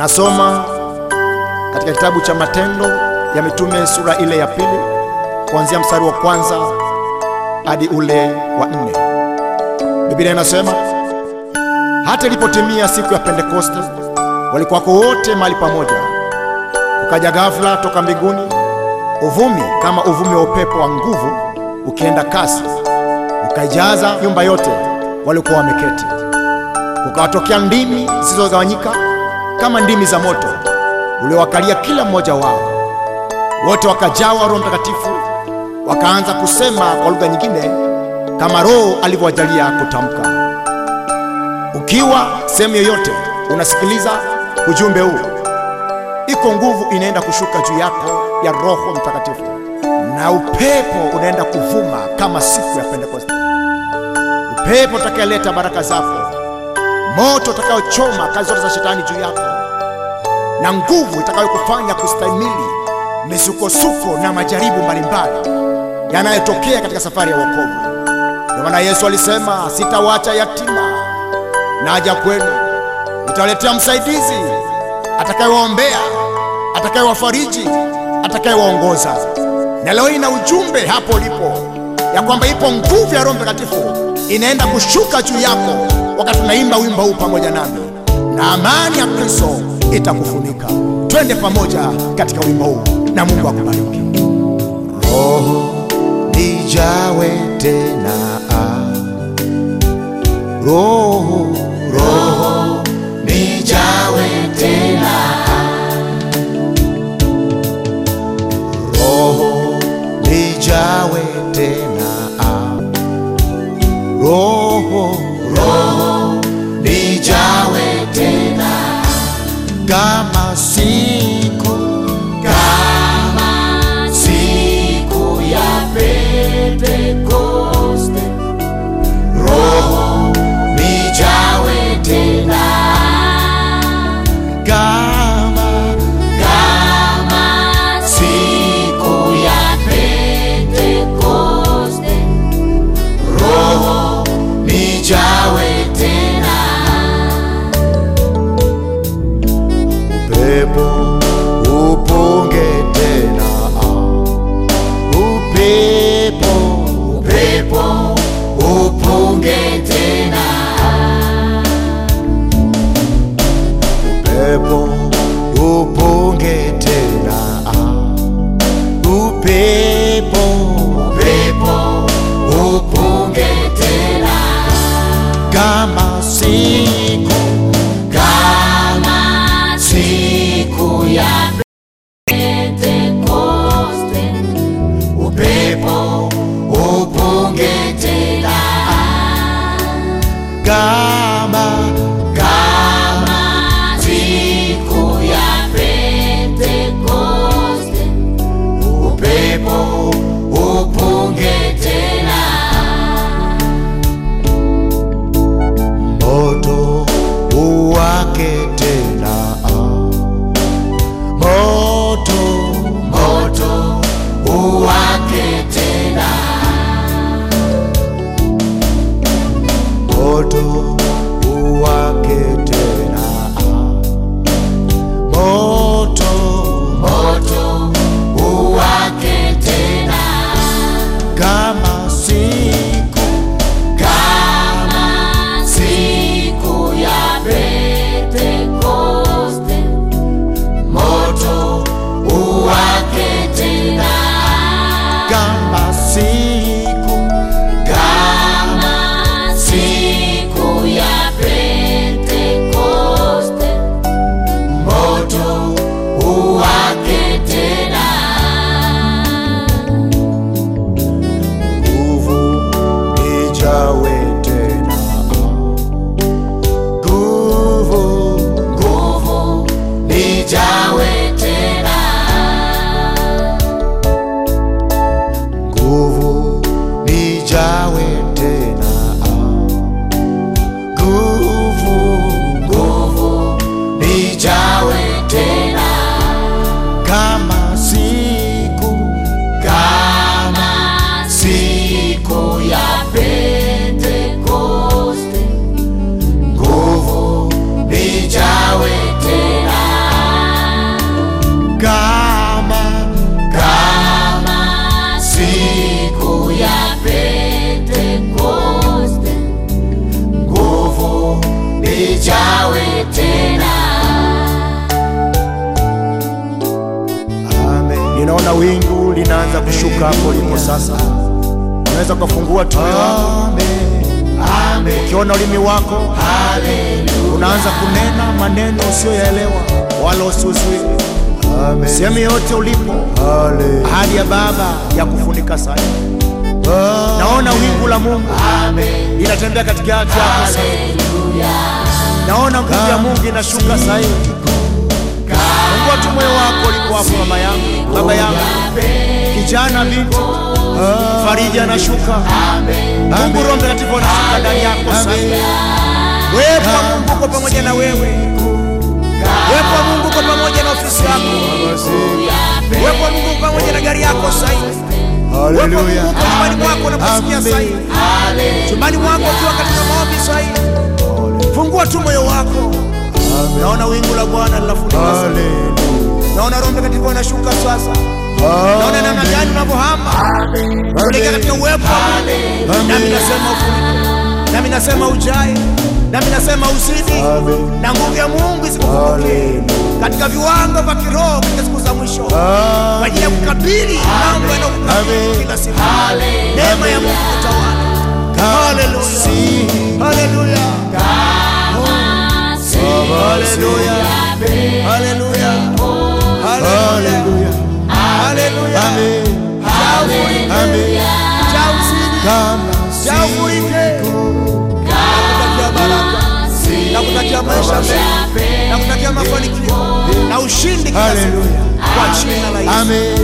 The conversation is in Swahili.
Nasoma katika kitabu cha Matendo ya Mitume sura ile ya pili kuanzia mstari wa kwanza hadi ule wa nne. Biblia inasema hata ilipotimia siku ya Pentekoste, walikuwako wote mahali pamoja. Ukaja ghafla toka mbinguni uvumi kama uvumi wa upepo wa nguvu ukienda kasi, ukaijaza nyumba yote walikuwa wameketi. Kukawatokea ndimi zisizogawanyika kama ndimi za moto uliowakalia kila mmoja wao. Wote wakajawa Roho Mtakatifu, wakaanza kusema kwa lugha nyingine kama Roho alivyowajalia kutamka. Ukiwa sehemu yoyote unasikiliza ujumbe huu, iko nguvu inaenda kushuka juu yako ya Roho Mtakatifu, na upepo unaenda kuvuma kama siku ya Pentekoste, upepo utakayeleta baraka zako, moto utakayochoma kazi zote za shetani juu yako, na nguvu itakayokufanya kustahimili misukosuko na majaribu mbalimbali yanayotokea katika safari ya wokovu. Ndio maana Yesu alisema, sitawacha yatima, naja kwenu, nitawaletea msaidizi atakayewaombea, atakayewafariji, atakayewaongoza. Na leo hii na ujumbe hapo ulipo ya kwamba ipo nguvu ya Roho Mtakatifu inaenda kushuka juu yako wakati tunaimba wimbo huu pamoja nami, na amani ya Kristo itakufunika. Twende pamoja katika wimbo huu na Mungu akubariki. Roho nijawe tena, Roho Roho nijawe tena, Roho nijawe tena, Roho Roho nijawe tena, kama siku kama siku ya Pentekoste, Roho nijawe inaanza kushuka hapo ulipo sasa. Unaweza ukafungua tu moyo wako, ukiona ulimi wako unaanza kunena maneno usiyoyaelewa wala usiuzuie. Sehemu yoyote ulipo, ahadi ya Baba ya kufunika sana. Naona wingu la Mungu linatembea katikati yako sasa. Naona nguvu ya Mungu inashuka sasa hivi. Fungua tu moyo wako ulipo hapo, mama yangu, baba yangu, kijana, binti, farija anashuka. Mungu Roho Mtakatifu anashuka ndani yako sasa. Uwepo wa Mungu uko pamoja na wewe. Uwepo wa Mungu uko pamoja na ofisi yako. Uwepo wa Mungu uko pamoja na gari yako sasa hivi. Uwepo wa Mungu uko nyumbani mwako unaposikia sasa hivi. Chumbani mwako ukiwa katika maombi sasa hivi. Fungua tu moyo wako. Naona wingu la Bwana linafunika sasa. Naona Roho Mtakatifu anashuka sasa. Naona namna gani unavyohama kuelekea katika uwepo wa Mungu. Nami nasema ufunike. Nami nasema ujae. Nami nasema uzidi. Na nguvu ya Mungu isikupungukie katika viwango vya kiroho katika siku za mwisho kwa ajili ya kukabili mambo yanayokukabili kila siku. Neema ya Mungu kutawala. Haleluya. Haleluya. Haleluya. Haleluya. Haleluya. Haleluya. Jaa ufurike. Jaa uzidi. Jaa ufurike. Nakutakia baraka. Nakutakia maisha mema. Nakutakia mafanikio na ushindi kila siku kwa jina la Yesu.